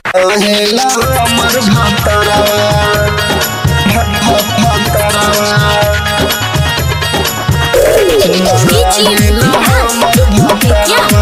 रहेला हमर भातरवा भातरवा रहेला हमर भातरवा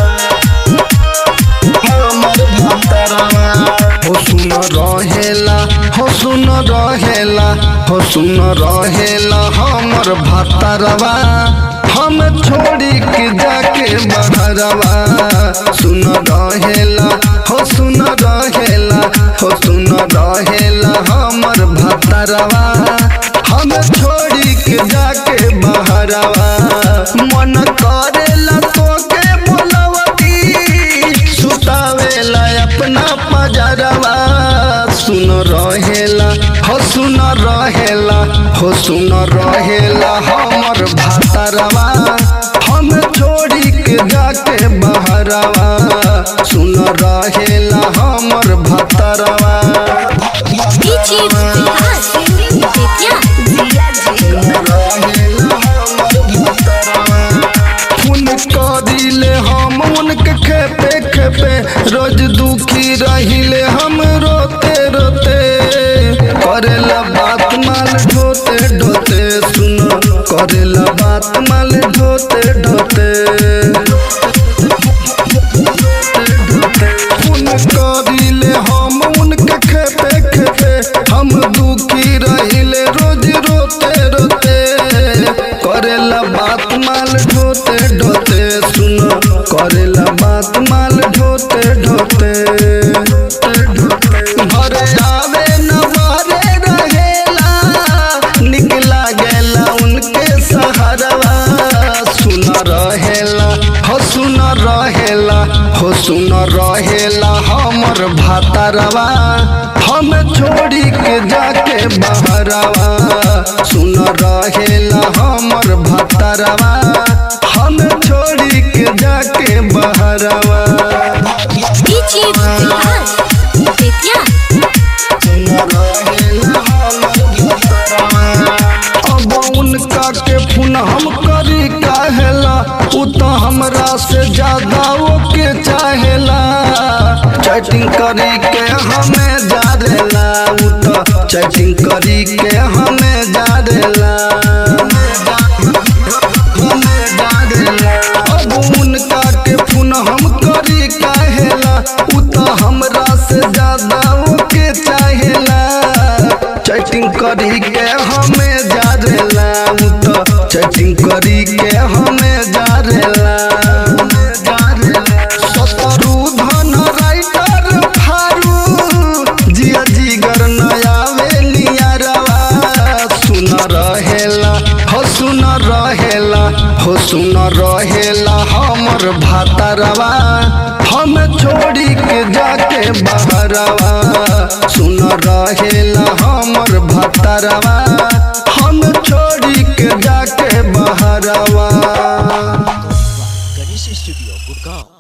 हमर भातरवा हो सुन रहेला हो सुन रहेला हो सुन रहेला हमर भातरवा हम छोड़ी के जाके बहरवा सुन रहेला हो सुन रहेला हो सुन रहेला हमर भातरवा हम छोड़ी के जाके बहरवा मन करेला तोके बोलवती सुतावेला अपना पजरवा सुन रहेला हो सुन रहेला हो सुन रहेला हमर भातरवा हम छोड़ी के जाके बहरवा सुन रहेला हमर भातरवा DJ विकास बेतिया खून करिले हम उनके खेपे खेपे रोज दुखी रहिले हम रोते रोते करेला बात माल ढोते ढोते सुन करेला बात माल ढोते ढोते खून करिले हम उनके खेपे खेपे हम दुखी रहिले रोज रोते रोते करेला बात माल ढोते ढोते सुन करेला बात माल ढोते ढोते घरे आवे न बारे रहेला निकला गेला उनके सहारवा सुन रहेला हो सुन रहेला हो सुन रहेला हमर भातरवा हम छोड़ी के जाके बहरवा सुन रहेला हमर भातरवा हम छोड़ी के जाके बहरवा DJ विकास बेतिया अब उनका के फोन हम करी काहेला उ तो हमरा से ज्यादा ओके चाहेला चैटिंग करी के हमें जारेला उ तो चैटिंग करी के हमें जारेला अब उनका के फोन हम करी काहेला उ तो हमरा से ज्यादा ओके चाहेला चैटिंग करी के हमें जारेला उ तो चैटिंग करी के हमें जारेला सतरू धन राइटर फारू जिया जिगर नया वेलियारवा सुन रहेला हो सुन रहेला हो सुन रहेला हमर भातरवा हम छोड़ी के जाके बहरवा सुन रहेला हमर भातरवा हम छोड़ी के जाके बहरवा गणेश स्टूडियो गुड़गांव